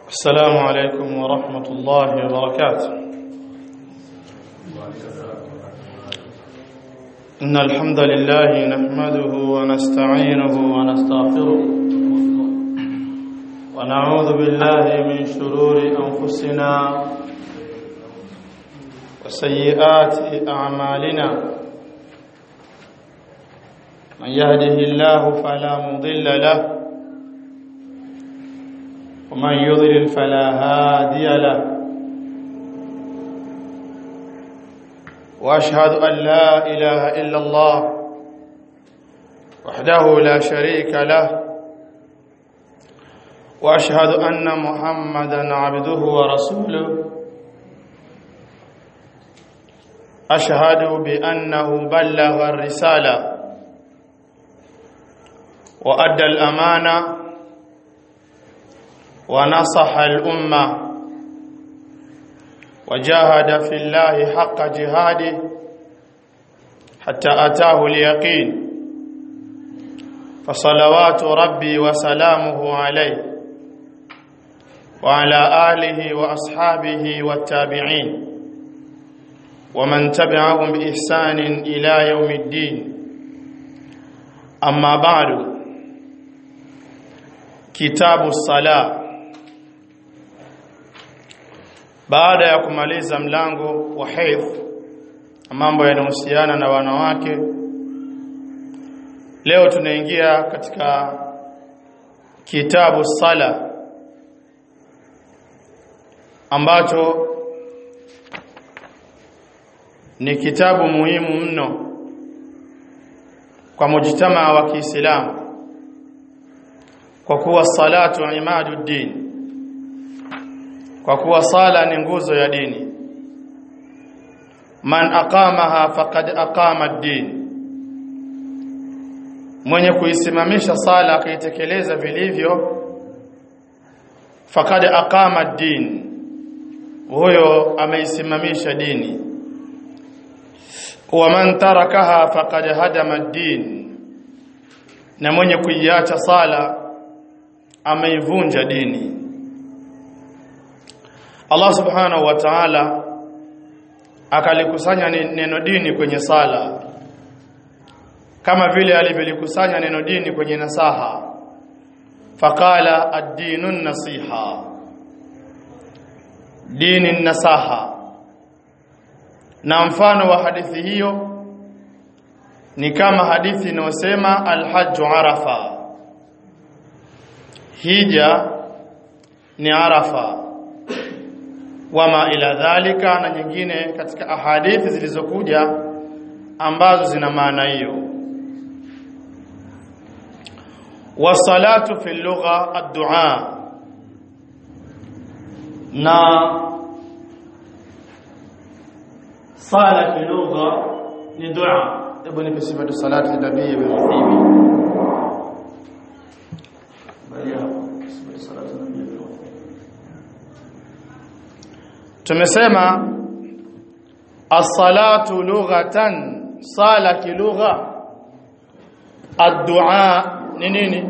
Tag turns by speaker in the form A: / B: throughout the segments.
A: السلام عليكم ورحمة الله وبركاته إن الحمد لله نحمده ونستعينه ونستغفره ونعوذ بالله من شرور أنفسنا وسيئات أعمالنا من يهده الله فلا مضل له ومن يضلل فلا هادي له واشهد ان لا اله الا الله وحده لا شريك له واشهد ان محمدا عبده ورسوله اشهد بانه بلغ الرساله وادى الامانه ونصح الأمة وجاهد في الله حق جهاده حتى أتاه اليقين فصلوات ربي وسلامه عليه وعلى آله وأصحابه والتابعين ومن تبعهم بإحسان إلى يوم الدين أما بعد كتاب الصلاه baada ya kumaliza mlango wa haidh mambo yanayohusiana na wanawake leo tunaingia katika kitabu sala ambacho ni kitabu muhimu mno kwa mujtamaa wa Kiislamu kwa kuwa salatu imaduddin kwa kuwa sala ni nguzo ya dini man aqamaha faqad aqama ad-din mwenye kuisimamisha sala akaitekeleza vilivyo faqad aqama ad-din huyo ameisimamisha dini wa man tarakaha faqad hadama ad-din na mwenye kuiacha sala ameivunja dini Allah subhanahu wa ta'ala akalikusanya neno dini kwenye sala kama vile alivyolikusanya neno dini kwenye nasaha faqala ad-dinun nasiha dini nasaha na mfano wa hadithi hiyo ni kama hadithi inayosema al-hajj arafa hija ni arafa wama ila dhalika na nyingine katika ahadithi zilizokuja ambazo zina maana hiyo wasalatu fi lugha ad-du'a na sala fi lugha ni dua hebu nipe sifatu salati nabii ibn Uthaymeen bali hapo sifatu salati nabii ibn tumesema as-salatu lughatan sala kilugha ad-du'a ni nini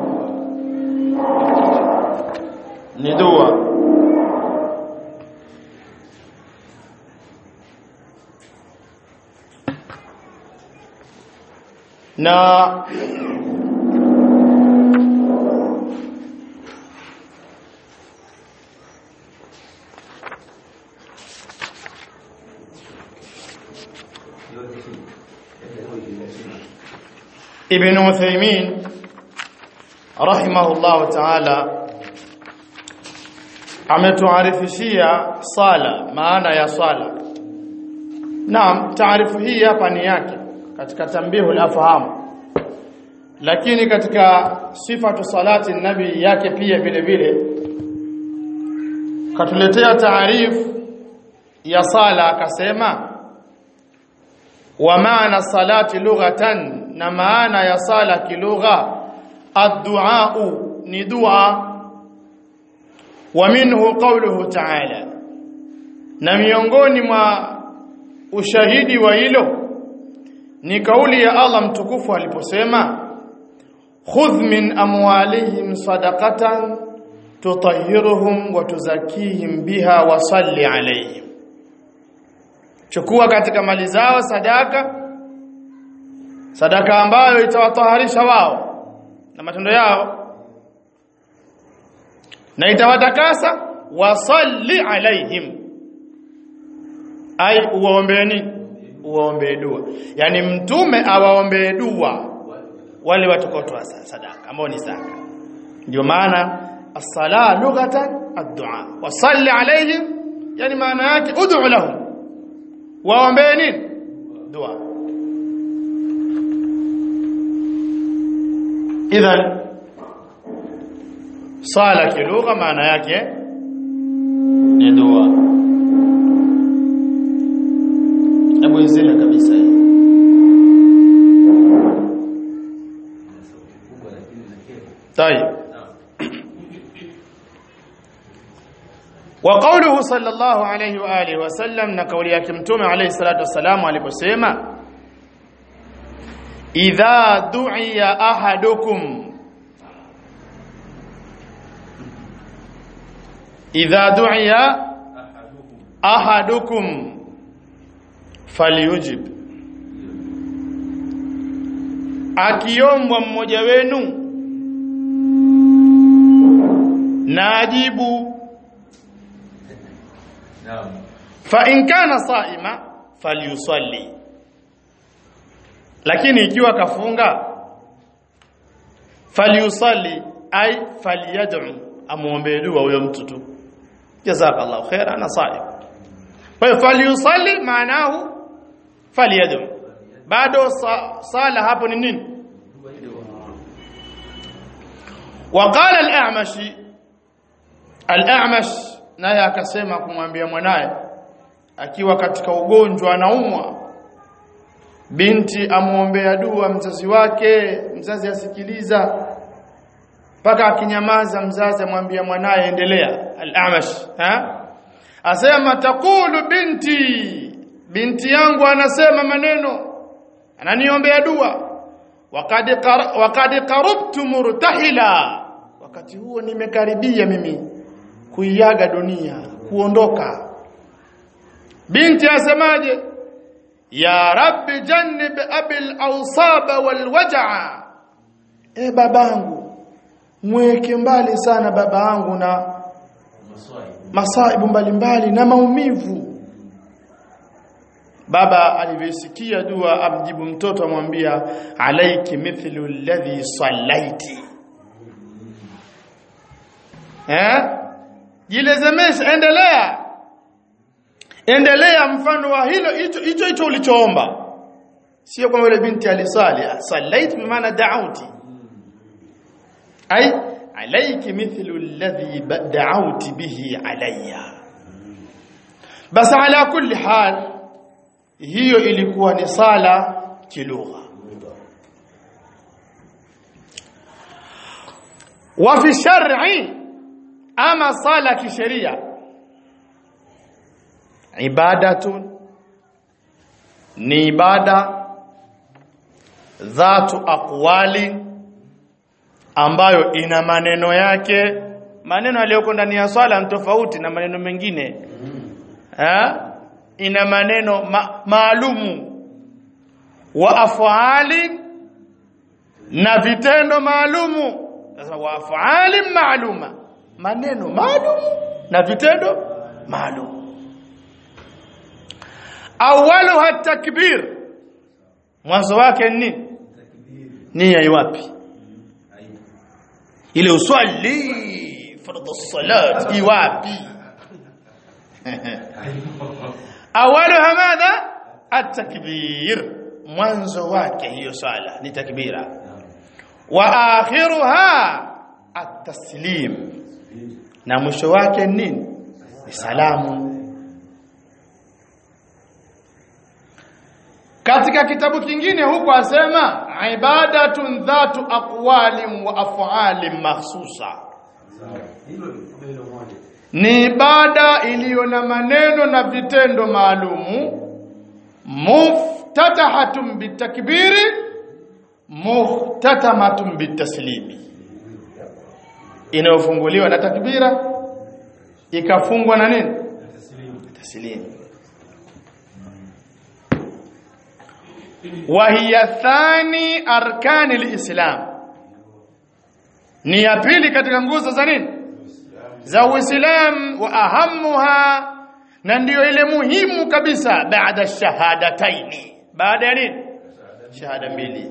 A: ni dua na Ibn Uthaymeen rahimahullah ta'ala ametuarifishia sala maana ya sala Naam taarifu hii hapa ni yake katika tambihul afham lakini katika sifatu salati nabi yake pia vile vile katuletea taarifu ya sala akasema wa maana salati lughatan na maana ya sala kilugha ad-du'a ni dua wa minhu qawluhu ta'ala na miongoni mwa ushahidi wa hilo ni kauli ya Allah mtukufu aliposema khudh min amwalihim sadaqatan tutahhiruhum wa tuzakihim biha wa salli alayhim chukua katika mali zao sadaka sadaka ambayo itawataharisha wao na matendo yao na itawatakasa wasalli alaihim ai uwaombee nini uwaombee dua yani mtume awaombee dua wale watakotoa sadaka ambao ni zaka ndio maana as-sala lughatan ad-du'a wasalli alaihim yani maana yake ud'u lahum waombee nini dua idhan sala kilugha maana yake ni dua hebu izile kabisa hii طيب وقوله صلى الله عليه واله وسلم na kauli yake mtume alayhi salatu wasalam aliposema idha du'iya ahadukum idha du'iya ahadukum falyujib akiombwa mmoja wenu na ajibu fa in kana saima falyusalli lakini ikiwa kafunga falyusalli ay falyad'u amuombe dua huyo mtu tu jazakallahu khaira ana saim kwa hiyo falyusalli maanahu falyad'u bado sala hapo ni nini وقال الأعمش الأعمش naye akasema kumwambia mwanaye akiwa katika ugonjwa anaumwa binti amuombea dua mzazi wake mzazi asikiliza mpaka akinyamaza mzazi amwambia mwanaye endelea al-amash ha asema takulu binti binti yangu anasema maneno ananiombea dua waqad waqad qarabtu murtahila wakati huo nimekaribia mimi kuiaga dunia kuondoka binti asemaje ya rabbi jannib abil awsaba wal waj'a e babangu mweke mbali sana babangu na masaibu mbalimbali na maumivu baba alivyosikia dua amjibu mtoto amwambia alaiki mithlu alladhi sallaiti eh jilezemesha endelea endelea mfano wa hilo hicho hicho hicho ulichoomba sio kama yule binti alisali sallait bimaana da'auti ay alayki mithlu alladhi da'auti bihi alayya bas ala kulli hal hiyo ilikuwa ni sala kilugha wa fi shar'i ama sala kisheria ibadatun ni ibada dhatu aqwali ambayo ina maneno yake maneno yaliyoko ndani ya swala ni tofauti na maneno mengine ha? ina maneno ma maalumu wa afali na vitendo maalumu sasa wa afali maaluma maneno maalum na vitendo maalum awaluha takbir mwanzo wake ni nia iwapi ile uswali fardhu salat iwapi awaluha madha at-takbir mwanzo wake hiyo swala ni takbira wa akhiruha at-taslim na mwisho wake nini ni salamu katika kitabu kingine huko asema ibadatun dhatu aqwalin wa af'alin mahsusa ni ibada iliyo na maneno na vitendo maalumu muftatahatun bitakbiri muhtatamatun bitaslimi inayofunguliwa na takbira ikafungwa na nini taslimu wa hiya thani arkani alislam ni ya pili katika nguzo za nini za uislam wa ahamuha na ndiyo ile muhimu kabisa baada shahadataini baada ya nini shahada mbili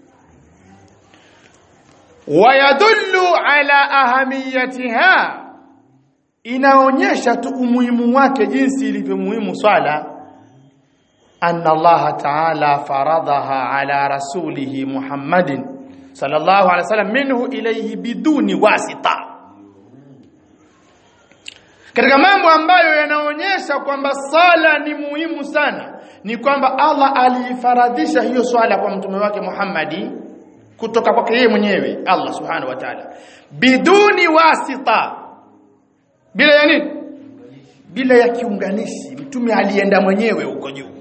A: wayadullu ala ahamiyatiha inaonyesha tu umuhimu wake jinsi ilivyo muhimu swala anna Allah ta'ala faradaha ala rasulihi Muhammadin sallallahu alaihi wasallam minhu ilayhi biduni wasita katika mambo ambayo yanaonyesha kwamba sala ni muhimu sana ni kwamba Allah aliifaradhisha hiyo swala kwa mtume wake Muhammadi kutoka kwake yeye mwenyewe Allah subhanahu wa ta'ala biduni wasita bila ya nini bila ya kiunganishi mtume alienda mwenyewe huko juu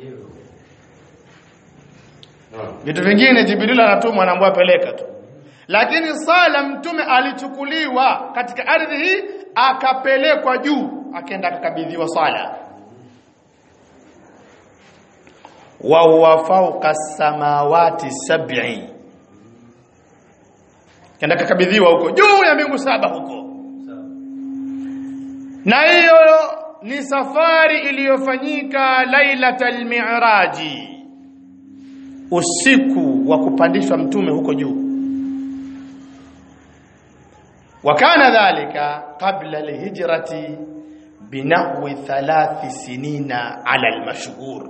A: vitu vingine Jibril anatumwa anaambiwa peleka tu lakini sala mtume alichukuliwa katika ardhi hii akapelekwa juu akaenda akakabidhiwa sala wa huwa fawqa samawati sab'i kaenda akakabidhiwa huko juu ya mbingu saba huko na hiyo ni safari iliyofanyika lailatal mi'raji usiku wa kupandishwa mtume huko juu wakana dhalika qabla alhijrati binahwi thalathi sinina ala almashhur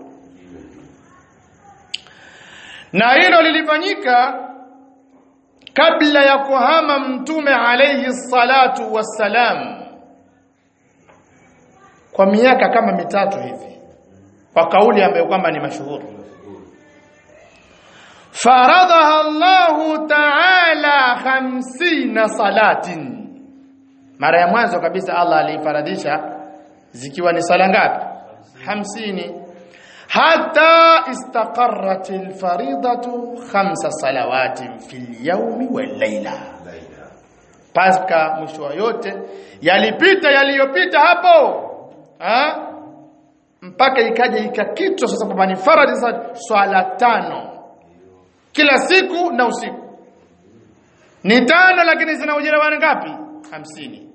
A: na hilo lilifanyika kabla ya kuhama mtume alayhi salatu wassalam kwa miaka kama mitatu hivi kwa kauli ambayo kwamba ni mashuhuri faradhaha Allah ta'ala 50 salatin mara ya mwanzo kabisa Allah alifaradhisha zikiwa ni sala ngapi 50 hata istaqarrat alfaridatu khamsa salawatin fil yawmi wal layla paska mwisho yote yalipita yaliyopita hapo ha? mpaka ikaja ikakitwa sasa kwamba ni faradhi swala tano kila siku na usiku ni tano lakini zina ujira wa ngapi hamsini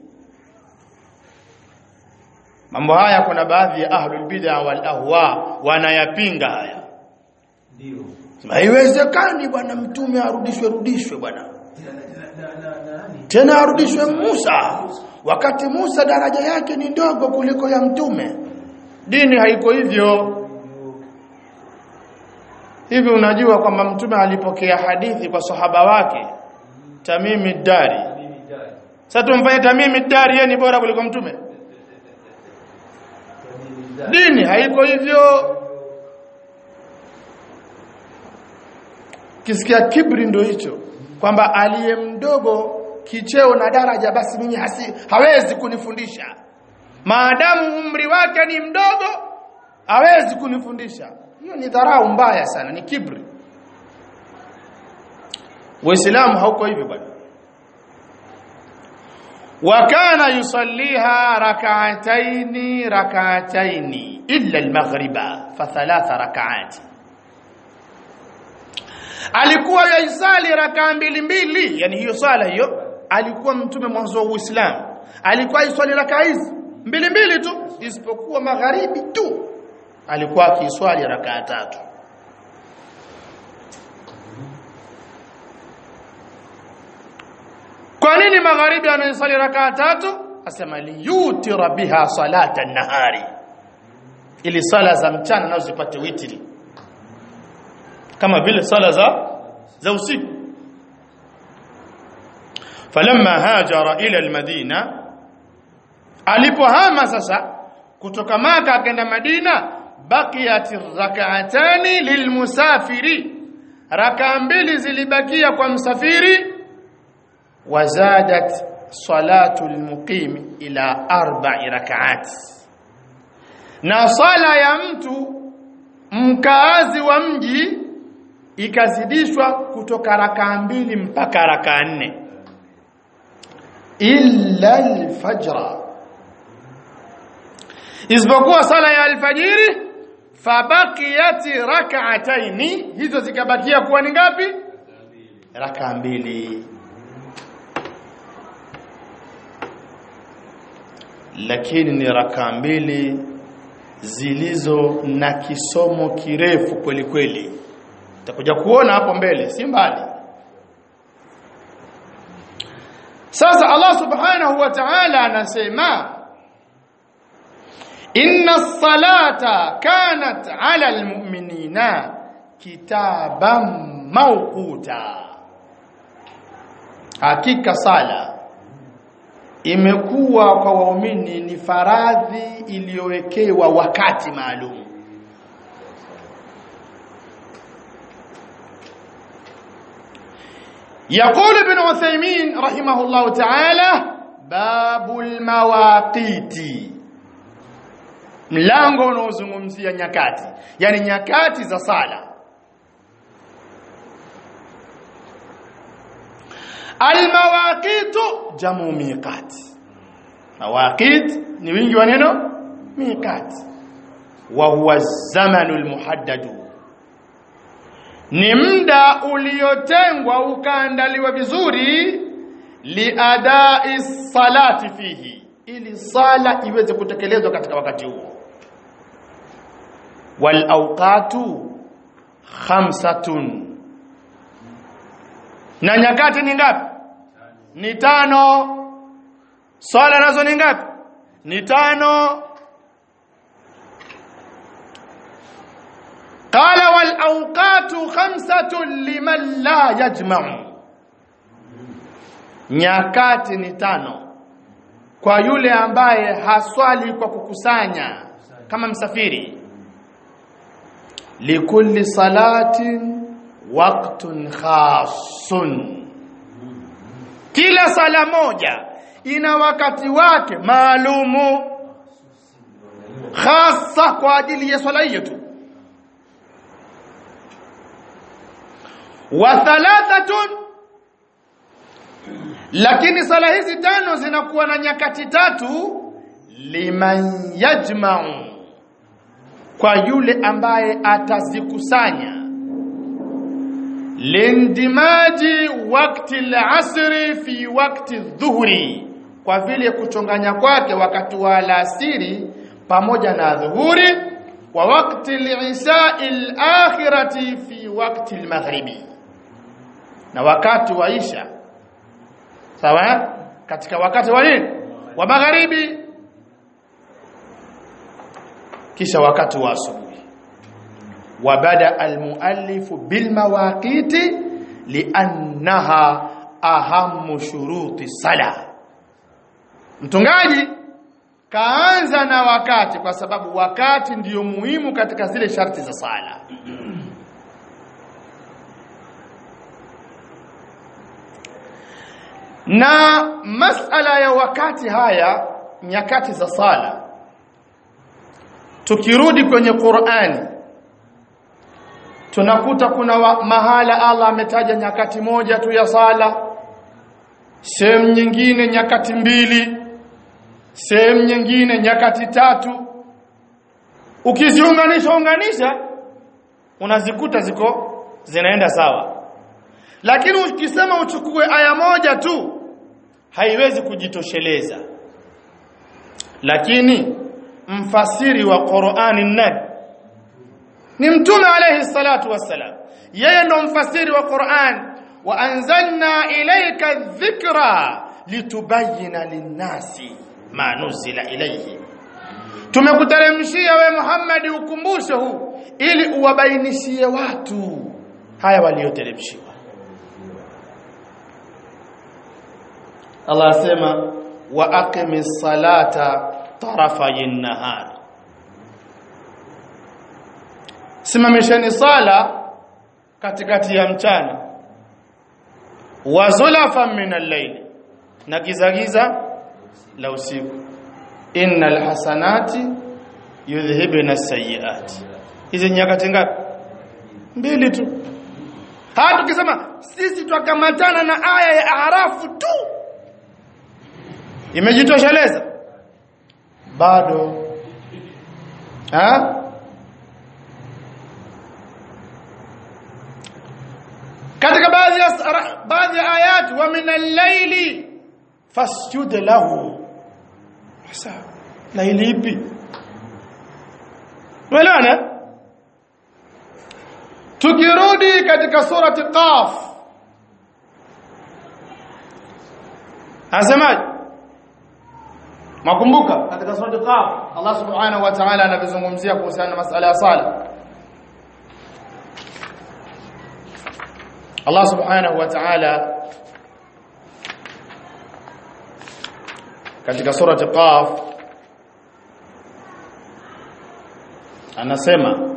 A: mambo haya kuna baadhi ya ahlul bid'a wal ahwa wanayapinga haya
B: ndio
A: haiwezekani bwana mtume arudishwe rudishwe bwana
B: na na na nani
A: tena arudishwe Musa wakati Musa daraja yake ni ndogo kuliko ya mtume dini haiko hivyo hivi unajua kwamba mtume alipokea hadithi kwa sahaba wake Tamimi Dari
B: mimi dai
A: sasa tumfanye Tamimi Dari yeye ni bora kuliko mtume
B: mimi dai
A: dini haiko hivyo kisikia kibri ndo hicho kwamba aliye mdogo kicheo na daraja basi mimi hasi, hawezi kunifundisha maadamu umri wake ni mdogo hawezi kunifundisha hiyo ni dharau mbaya sana ni kibri Uislamu hauko hivyo bwana وكان يصليها ركعتين ركعتين إلا المغرب فثلاث ركعات alikuwa yaisali rakaa mbili mbili yani hiyo sala hiyo alikuwa mtume mwanzo wa Uislamu alikuwa iswali rakaa hizi mbili mbili tu isipokuwa magharibi tu alikuwa akiswali rakaa tatu kwa nini magharibi anaisali rakaa tatu asema liyutira biha salata nahari ili sala za mchana nazo zipate witri kama vile sala za za usiku falamma hajara ila almadina alipohama sasa kutoka maka akaenda madina baqiyat rak'atani lilmusafiri raka mbili zilibakia kwa msafiri wazadat salatu almuqim ila arba'i rak'at na sala ya mtu mkaazi wa mji ikazidishwa kutoka rakaa mbili mpaka rakaa nne illa alfajra isipokuwa sala ya alfajiri fabaqiyat rak'ataini hizo zikabakia kuwa ni ngapi raka mbili lakini ni raka mbili zilizo na kisomo kirefu kweli kweli utakuja kuona hapo mbele si mbali sasa Allah subhanahu wa ta'ala anasema inna salata kanat ala almu'minina kitaban mawquta hakika sala imekuwa kwa waumini ni faradhi iliyowekewa wakati maalum يقول ابن عثيمين رحمه الله تعالى باب المواقيت mlango unaozungumzia nyakati yani nyakati za sala almawaqitu jamu miqat mawaqit ni wingi wa neno miqat wa huwa zamanu almuhaddadu ni muda uliotengwa ukaandaliwa vizuri liadai salati fihi ili sala iweze kutekelezwa katika wakati huo wal awqatu khamsatun na nyakati ni ngapi ni tano swala nazo ni ngapi ni tano qala wal awqatu khamsatun liman la yajma'u nyakati ni tano kwa yule ambaye haswali kwa kukusanya kama msafiri likulli salatin waqtun khasun kila sala moja ina wakati wake maalumu hasa kwa ajili ya swala hiyo tu wa thalathatun lakini sala hizi tano zinakuwa na nyakati tatu liman yajma'u kwa yule ambaye atazikusanya lindimaji wakti al-asri fi wakti dhuhuri kwa vile kuchonganya kwake wakati wa alasiri pamoja na dhuhuri wa wakti al-isha'i al-akhirati fi wakti al-maghribi na wakati wa isha sawa katika wakati wa nini wa magharibi kisha wakati wa asubuhi وبدا المؤلف بالمواقيت لانها اهم شروط الصلاه mtungaji kaanza na wakati kwa sababu wakati ndiyo muhimu katika zile sharti za sala na masala ya wakati haya nyakati za sala tukirudi kwenye Qur'ani tunakuta kuna wa, mahala Allah ametaja nyakati moja tu ya sala sehemu nyingine nyakati mbili sehemu nyingine nyakati tatu ukiziunganisha unganisha unazikuta ziko zinaenda sawa lakini ukisema uchukue aya moja tu haiwezi kujitosheleza lakini mfasiri wa Qur'ani nani ni mtume alayhi salatu wassalam yeye ndo mfasiri wa Qur'an wa anzalna ilayka dhikra litubayyana linnasi ma nuzila ilayhi tumekuteremshia we Muhammad ukumbusho huu ili uwabainishie watu haya walioteremshiwa Allah asema wa aqimis salata tarafayin nahar simamisheni sala katikati ya mchana wa zulafan min al-layl na gizagiza la usiku innal hasanati yudhhibna as-sayyi'at hizi nyakati ngapi mbili tu hata tukisema sisi twakamatana na aya ya arafu tu imejitosheleza bado ha katika baadhi ya baadhi ya ayat wa min al-layli fasjud lahu sasa laili ipi Umeelewana? Tukirudi katika surati Qaf. Anasemaje? Makumbuka katika surati Qaf Allah Subhanahu wa Ta'ala anavizungumzia kuhusiana na masala ya sala. Allah Subhanahu wa Ta'ala katika surati Qaf anasema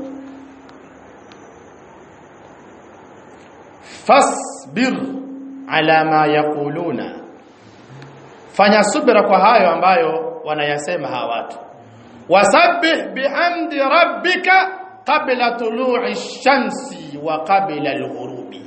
A: fasbir ala ma yaquluna fanya subira kwa hayo ambayo wanayasema hawa watu wasabbih bihamdi rabbika qabla tulu'i shamsi wa qabla al-ghurubi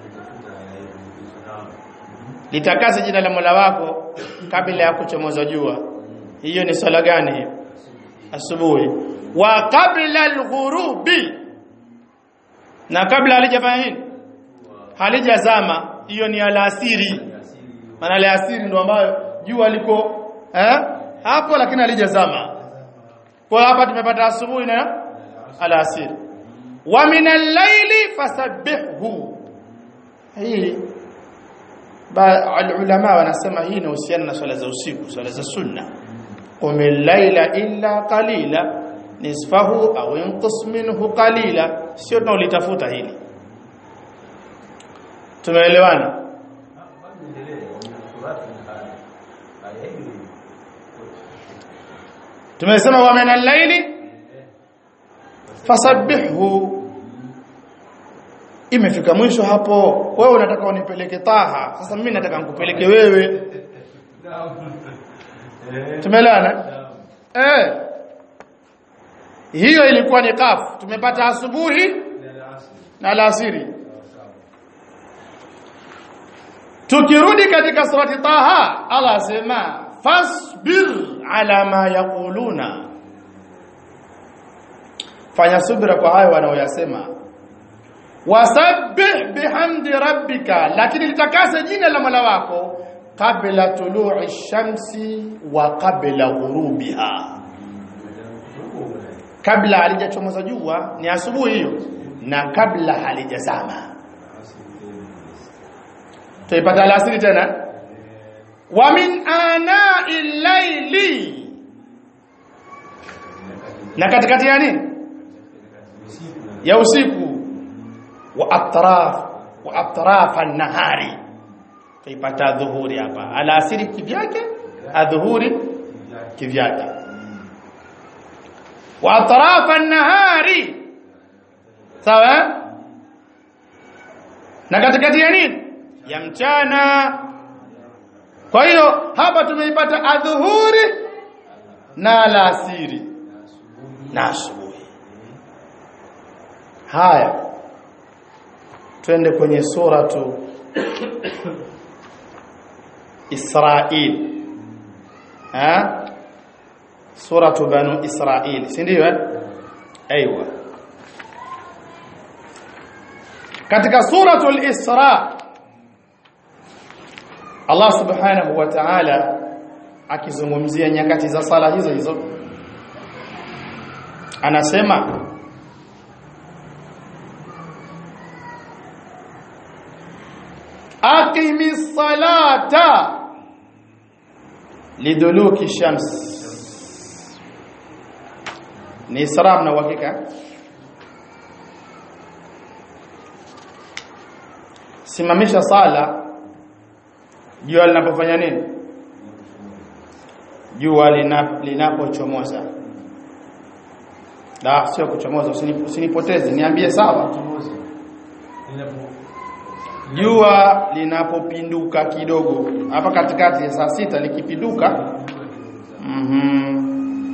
A: litakase jina la Mola wako kabla ya kuchomoza jua hiyo ni swala gani hiyo asubuhi wa qabla al-ghurubi na kabla halijafanya nini halijazama hiyo ni alasiri maana alasiri ndo ambayo jua liko eh hapo lakini halijazama kwa hapa tumepata asubuhi na alasiri wa min al-layli fasabbihhu hii ulama wanasema hii inahusiana na swala za usiku swala za sunna qum al-layla illa qalila nisfahu au inqus minhu qalila sio tunalitafuta hili tumeelewana tumesema wa min al-layli fasabbihhu imefika mwisho hapo wewe unataka unipeleke taha sasa mimi nataka nikupeleke wewe tumeelewana eh hiyo ilikuwa ni kafu tumepata asubuhi na alasiri tukirudi katika surati taha Allah asema fasbir ala ma yaquluna fanya subira kwa hayo wanaoyasema wasabbih bihamdi rabbika lakini litakase jina la Mola wako kabla tulu'i shamsi wa kabla ghurubiha kabla halijachomoza jua ni asubuhi hiyo na kabla halijazama tuipata alasiri tena wa min ana'i layli na katikati ya nini ya usiku wa atraf wa atraf an-nahari tuipata dhuhuri hapa alasiri kivyake adhuhuri kivyake wa atraf an-nahari sawa na katikati ya nini ya mchana kwa hiyo hapa tumeipata adhuhuri na alasiri na asubuhi haya twende kwenye suratu Israil ha suratu banu Israil si ndio eh aiywa katika suratul Isra Allah subhanahu wa ta'ala akizungumzia nyakati za sala hizo hizo anasema aqimis salata liduluki shams ni isra na uhakika simamisha sala jua linapofanya nini jua linapochomoza la sio kuchomoza usinipoteze niambie sawa jua linapopinduka kidogo hapa katikati ya saa sita likipinduka mhm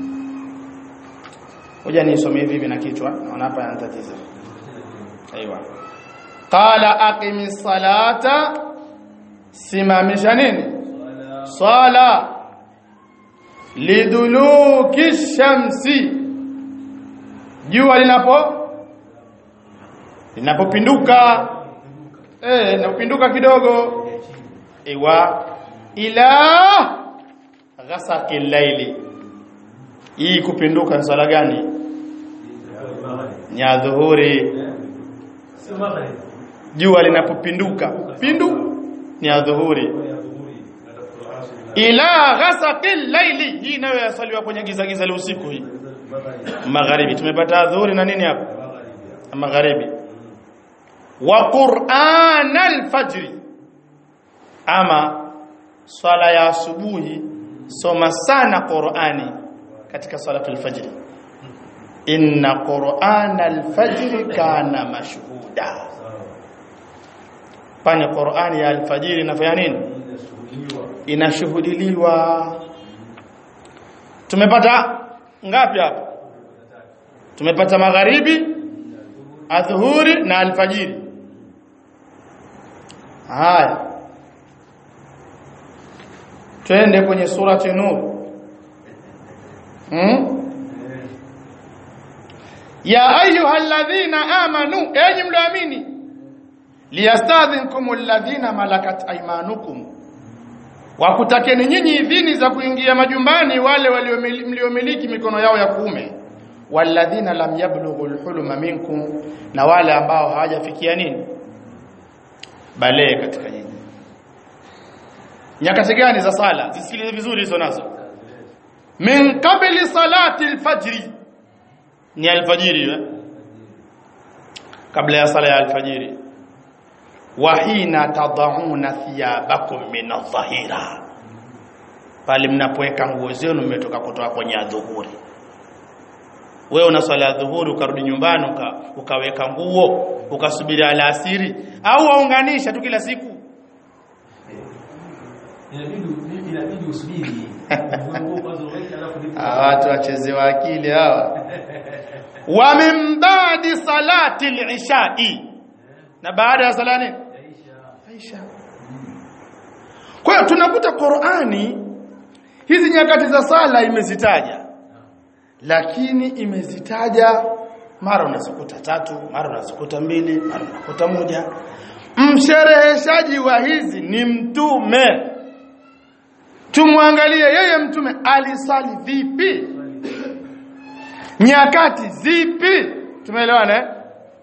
A: hoja nisome hivi hivi na kichwa naona hapa yanatatiza aiywa qala aqimis salata simamisha nini swala liduluki shamsi jua linapo linapopinduka eh linapopinduka kidogo iwa ila ghasaqi laili hii kupinduka ni swala gani ni ya dhuhuri
B: Sio magharibi.
A: jua linapopinduka pindu ni ya dhuhuri ila ghasaqi laili hii nayo yasaliwa kwenye giza giza la usiku hii magharibi tumepata dhuhuri na nini hapa magharibi wa qur'an al-fajr ama swala ya asubuhi soma sana qur'ani katika salatul fajr inna qur'an al-fajr kana mashhuda pani qur'ani ya al-fajr inafanya nini inashuhudiliwa tumepata ngapi hapa tumepata magharibi adhuhuri na alfajiri haya twende kwenye surati nur hmm? ya ayuha alladhina amanu enyi mlioamini liyastadhinkum alladhina malakat aymanukum wakutakeni nyinyi idhini za kuingia majumbani wale waliomili- mliomiliki mikono yao ya kuume walladhina lam yablughu alhuluma minkum na wale ambao hawajafikia nini balee katika nyinyi nyakati gani za sala zisikilize vizuri hizo nazo min qabli salati alfajri ni alfajiri eh? kabla ya sala ya alfajiri wa hina tadhauna thiyabakum min adh-dhahira pale mnapoweka nguo zenu mmetoka kutoka kwenye adhuhuri wewe una swala ya dhuhuri ukarudi nyumbani uka, ukaweka nguo ukasubiri alasiri au waunganisha tu kila siku
B: Inabidi inabidi usubiri. Nguo kwanza uweke alafu ndipo.
A: hawa watu wachezewa akili hawa wa min ba'di salati al-ishai na baada ya sala nini
B: Yaisha.
A: Aisha. Kwa hiyo tunakuta Qur'ani hizi nyakati za sala imezitaja. Lakini imezitaja mara unazikuta tatu, mara unazikuta mbili, mara unakuta moja. Mshereheshaji wa hizi ni mtume. Tumwangalie yeye mtume alisali vipi? Nyakati zipi? Tumeelewana eh?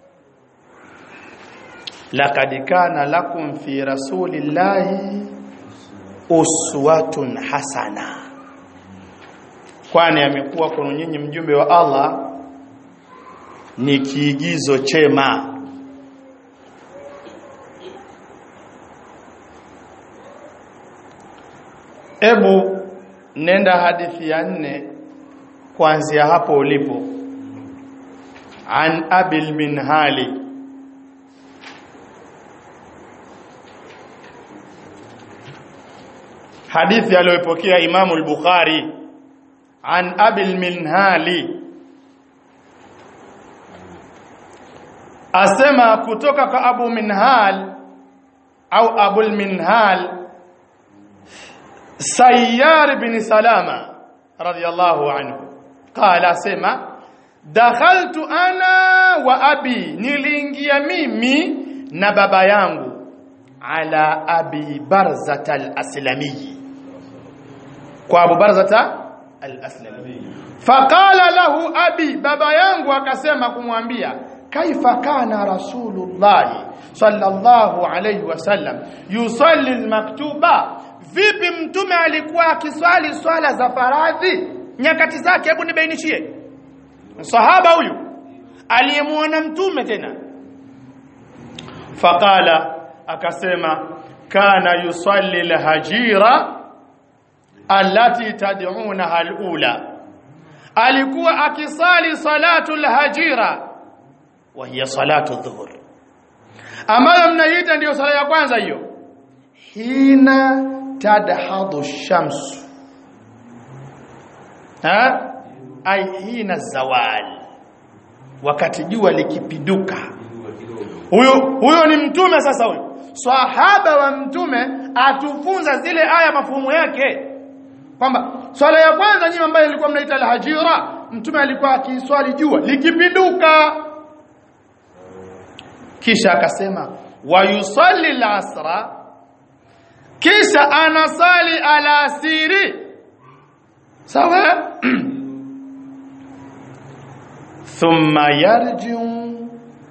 A: laqad kana lakum fi rasulillahi uswatun hasana kwani amekuwa kwa nyinyi mjumbe wa Allah ni kiigizo chema ebu nenda hadithi ya nne kuanzia hapo ulipo an abil minhali hadithi aliyopokea Imamu al-Bukhari an Abil Minhali asema kutoka kwa Abu Minhal au Abul Minhal Sayyar bin Salama radiyallahu anhu qala asema dakhaltu ana wa abi niliingia mimi na baba yangu ala abi barzata al-aslami kwa abu barzata al-aslami faqala lahu abi baba yangu akasema kumwambia kaifa kana rasulullah sallallahu alayhi wasallam yusalli al-maktuba vipi mtume alikuwa akiswali swala za faradhi nyakati zake hebu nibainishie sahaba huyu aliyemuona mtume tena faqala akasema kana yusalli alhajira allati tad'unaha alula alikuwa akisali salatu alhajira wa hiya salatu dhuhur ambayo mnaita ndiyo sala ya kwanza hiyo hina tadhadu shamsu ha ai hina zawal wakati jua likipiduka huyo huyo ni mtume sasa huyo sahaba wa mtume atufunza zile aya mafuhumu yake kwamba swala ya kwanza nyinyi ambayo ilikuwa mnaita al-hajira mtume alikuwa akiswali jua likipinduka kisha akasema wa yusalli al-asra kisha anasali alasiri sawa thumma yarji'u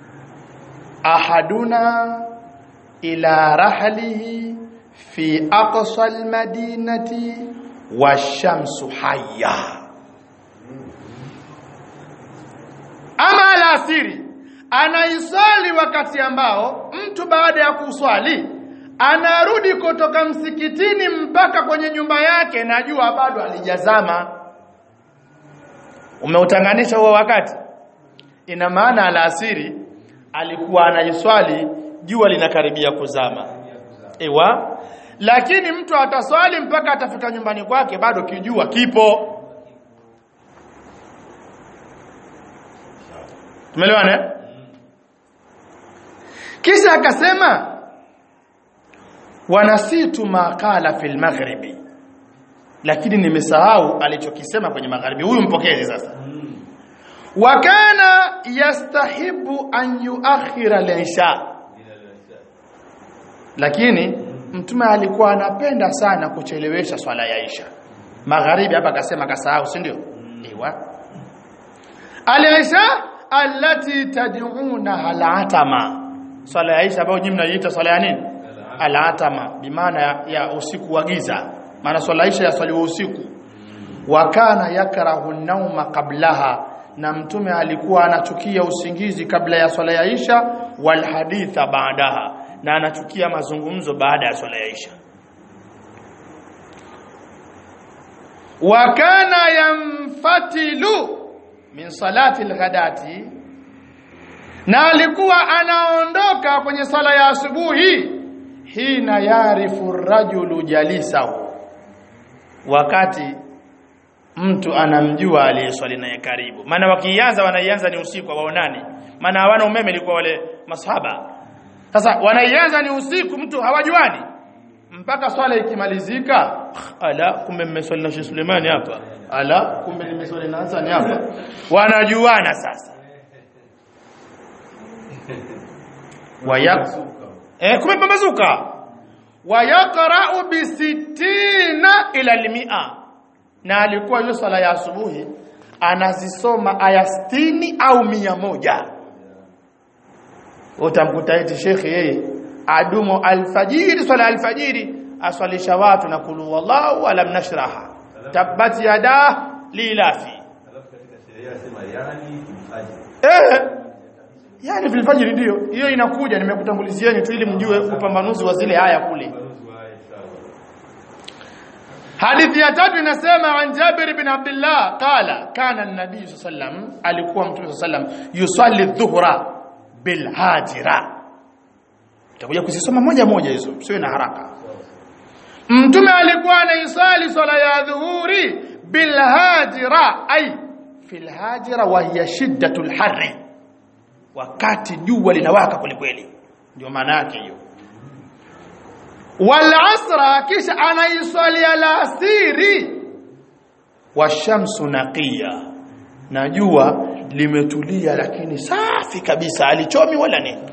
A: ahaduna ila rahlihi fi aqsa almadinati washamsu hayya ama alasiri anaisali wakati ambao mtu baada ya kuswali anarudi kutoka msikitini mpaka kwenye nyumba yake na jua bado alijazama umeutanganisha huo wakati ina maana alasiri alikuwa anaiswali jua linakaribia kuzama ewa lakini mtu ataswali mpaka atafika nyumbani kwake bado kijua kipo tumeelewana kisha akasema wanasitu ma qala fil maghribi lakini nimesahau alichokisema kwenye magharibi huyu mpokezi sasa wa kana yastahibu an yuakhira al-isha lakini mtume alikuwa anapenda sana kuchelewesha swala ya isha magharibi hapa akasema kasahau si ndio ewa al-isha allati tad'una al-atama swala ya isha ambayo nyinyi mnaiita swala ya nini al-atama bimaana ya, ya usiku wa giza maana swala isha ya swali usiku wa kana yakrahu an-nauma qablaha na mtume alikuwa anachukia usingizi kabla ya swala ya isha wal haditha baadaha na anachukia mazungumzo baada ya swala ya isha wa kana yamfatilu min salati al-ghadati na alikuwa anaondoka kwenye sala ya asubuhi hina yarifu rajulu jalisahu wakati mtu anamjua aliyeswali naye karibu maana wakianza wanaianza ni usiku waonani maana hawana umeme ilikuwa wale masahaba sasa wanaianza ni usiku mtu hawajuani mpaka swala ikimalizika ala kumbe mmeswali na Sheikh Sulemani hapa ala kumbe nimeswali na Hassan hapa wanajuana sasa wayak eh kumepambazuka wayaqra'u bi sittina ila al-mi'a na alikuwa hiyo swala ya asubuhi anazisoma aya 60 au mia moja utamkuta eti shekhi yeye adumu alfajiri swala alfajiri aswalisha watu na kulu wallahu alam nashraha tabbat yada lilafi
B: Alafu katika sheria yasema yani mfanye.
A: eh yani fil fajr ndio hiyo inakuja nimekutangulizieni tu ili mjue upambanuzi wa zile aya kule
B: Ufafanuzi wa aya inshallah.
A: hadithi ya tatu inasema an Jabir bin Abdullah qala kana an-nabiy sallam alikuwa mtume sallam yusalli dhuhra bil hajira tutakuja kuzisoma moja moja hizo usiwe na haraka mtume alikuwa anaisali swala ya dhuhuri bil hajira ay fil hajira wa hiya shiddatul harri wakati jua linawaka kwelikweli ndio maana yake hiyo wal asra kisha anaiswali alasiri washamsu naqiya na jua limetulia lakini safi kabisa alichomi wala nini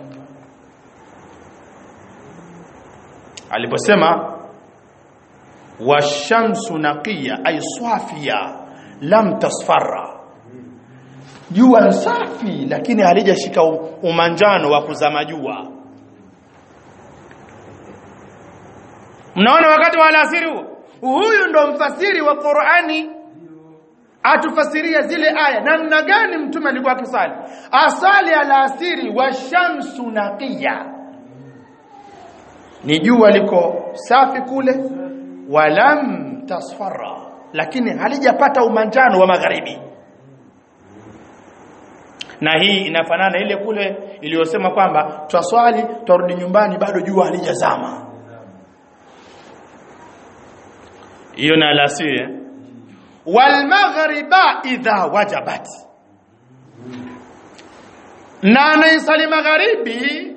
A: aliposema washamsu naqiya ay swafiya lam tasfarra jua ni safi lakini halijashika u- umanjano wa kuzama jua mnaona wakati wa alasiri huo huyu ndo mfasiri wa Qur'ani atufasiria zile aya namna gani mtume alikuwa akisali asali alasiri wa shamsu naqiya ni jua liko safi kule walam tasfarra lakini halijapata umanjano wa magharibi na hii inafanana ile kule iliyosema kwamba twaswali twarudi nyumbani bado jua halijazama hiyo na alasiri eh? wal maghriba idha wajabat na anaisali magharibi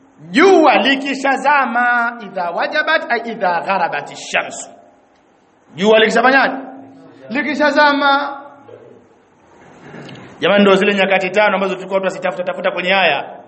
A: jua likishazama idha wajabat ay idha gharabat ash-shams jua likishafanyaje likishazama jamani ndio zile nyakati tano ambazo tulikuwa tunazitafuta tafuta kwenye haya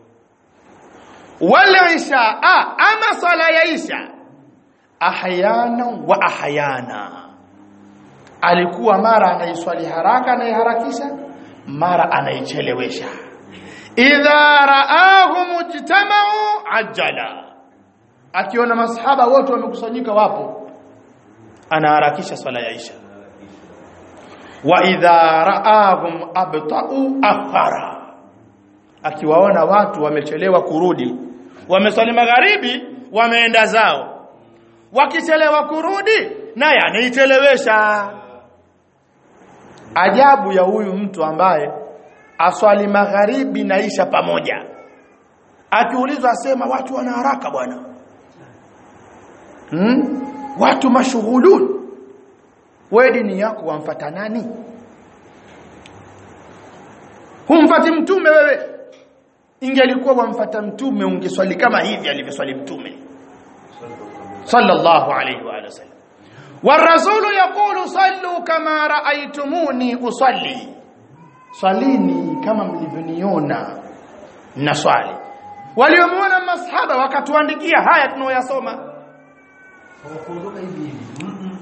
A: wala isha ah, ama swala ya isha ahyana wa ahyana alikuwa mara anaiswali haraka anaiharakisha mara anaichelewesha idha raahu mujtamau ajala akiona masahaba wote wamekusanyika wapo anaharakisha swala ya isha wa idha raahum abtau akhara akiwaona watu wamechelewa kurudi wameswali magharibi wameenda zao wakichelewa kurudi naye anaichelewesha ajabu ya huyu mtu ambaye aswali magharibi na isha pamoja akiulizwa asema watu wana haraka bwana hmm? watu mashughulun wewe dini yako wamfata nani humfati mtume wewe ingelikuwa wamfata mtume ungeswali kama hivi alivyoswali mtume sallallahu alayhi wa sallam والرسول يقول صلوا كما رأيتموني أصلي swalini kama mlivyoniona na swali waliomuona masahaba wakatuandikia haya tunaoyasoma
B: hawakuondoka hivi hivi Mm-mm.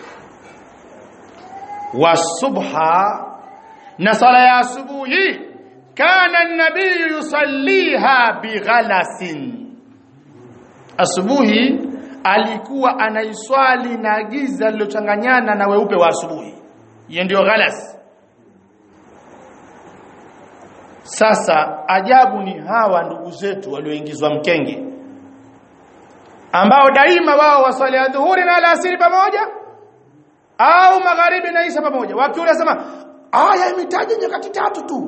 A: wasubha na sala ya asubuhi kana an-nabiy yusalliha bighalasin asubuhi alikuwa anaiswali na giza lilochanganyana na weupe wa asubuhi hiyo ndio ghalas sasa ajabu ni hawa ndugu zetu walioingizwa mkenge ambao daima wao waswali ya dhuhuri na alasiri pamoja au magharibi na isha pamoja wakiula sema aya imetaja nyakati tatu tu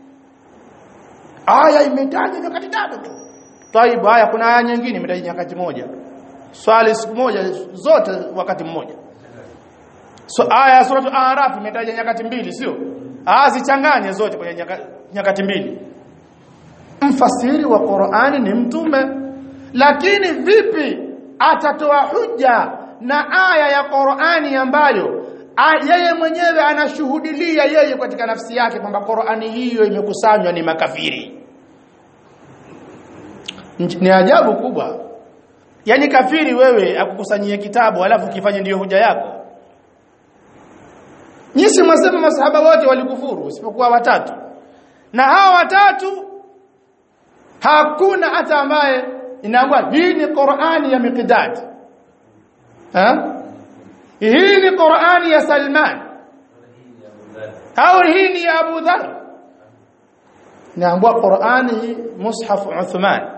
A: aya imetaja nyakati tatu tu taibu haya kuna aya nyingine imetaja nyakati moja swali siku moja zote wakati mmoja so aya ya suratu araf imetaja nyakati mbili sio aya zichanganye zote kwenye nyaka, nyakati mbili mfasiri wa Qur'ani ni mtume lakini vipi atatoa hujja na aya ya Qur'ani ambayo a- yeye mwenyewe anashuhudilia yeye katika nafsi yake kwamba Qur'ani hiyo imekusanywa ni makafiri Nj- ni ajabu kubwa yaani kafiri wewe akukusanyie kitabu alafu kifanye ndiyo hoja yako Nyisi mwasema masahaba wote walikufuru isipokuwa watatu. Na hawa watatu hakuna hata ambaye inaambwa hii ni Qur'ani ya Miqdad. Ha? Hii ni Qur'ani ya Salman. Au hii ni ya Abu Dharr. Inaambwa Qur'ani hii mushaf Uthman.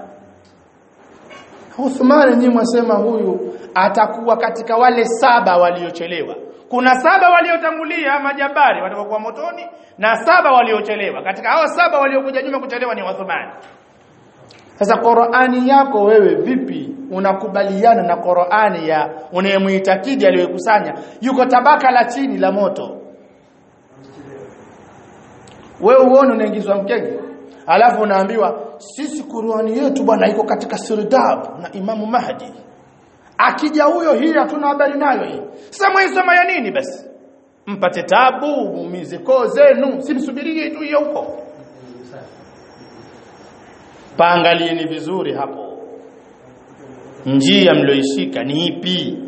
A: Uthman nyinyi mwasema huyu atakuwa katika wale saba waliochelewa. Kuna saba waliotangulia majabari watakuwa motoni na saba waliochelewa. Katika hao saba waliokuja nyuma kuchelewa ni Uthman. Sasa Qur'ani yako wewe vipi unakubaliana na Qur'ani ya unayemuitakidi aliyokusanya yuko tabaka la chini la moto. Wewe uone unaingizwa mkenge. Alafu unaambiwa sisi Qur'ani yetu bwana iko katika sirdab na Imamu Mahdi. Akija huyo hii hatuna habari nayo hii. Sasa mwisoma ya nini basi? Mpate tabu, muumize koo zenu, simsubirie tu hiyo huko. Paangalieni vizuri hapo. Njia mlioishika ni ipi?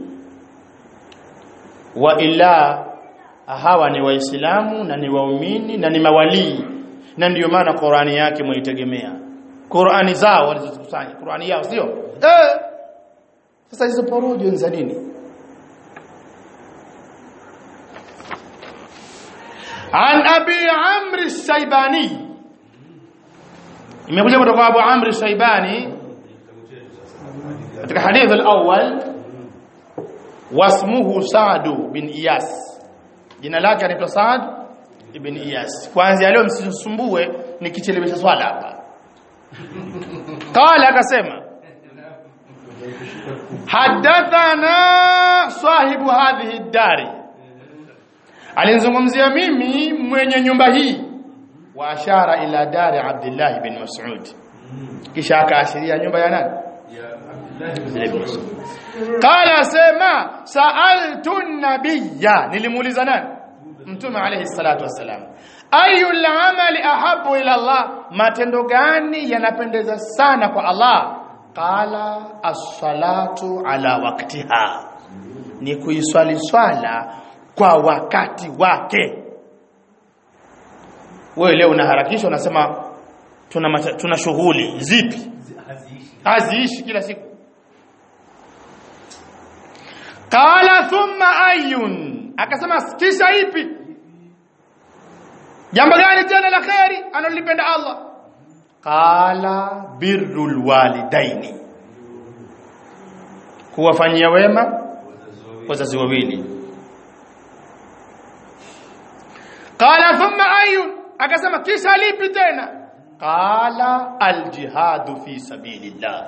A: Wa ila hawa ni waislamu na ni waumini na ni mawalii na ndiyo maana Qur'ani yake mwaitegemea. Qur'ani zao walizokusanya, Qur'ani yao sio? Eh. Sasa hizo porojo ni za nini? An Abi Amr Shaibani imekuja kutoka Abu Amr Shaibani katika hadith al-awwal wasmuhu Sa'd bin Iyas jina lake anaitwa Sa'd ibn Iyas kwanza leo msisumbue nikichelewesha swala hapa qala akasema hadathana sahibu hadhihi dari alinizungumzia mimi mwenye nyumba hii wa ashara ila dari Abdullah bin Mas'ud kisha akaashiria nyumba ya nani ibn Mas'ud qala sema sa'altu nabiyya nilimuuliza nani mtume alayhi salatu wassalam ayul amali ahabu ila Allah matendo gani yanapendeza sana kwa Allah qala as-salatu ala waqtiha ni kuiswali swala kwa wakati wake wewe leo unaharakisha unasema tuna mata, tuna shughuli zipi
B: haziishi
A: haziishi kila siku qala thumma ayun akasema kisha ipi jambo gani tena la khairi analipenda Allah qala birrul walidaini kuwafanyia wema wazazi wawili qala thumma ayun akasema kisha lipi tena qala aljihadu fi sabilillah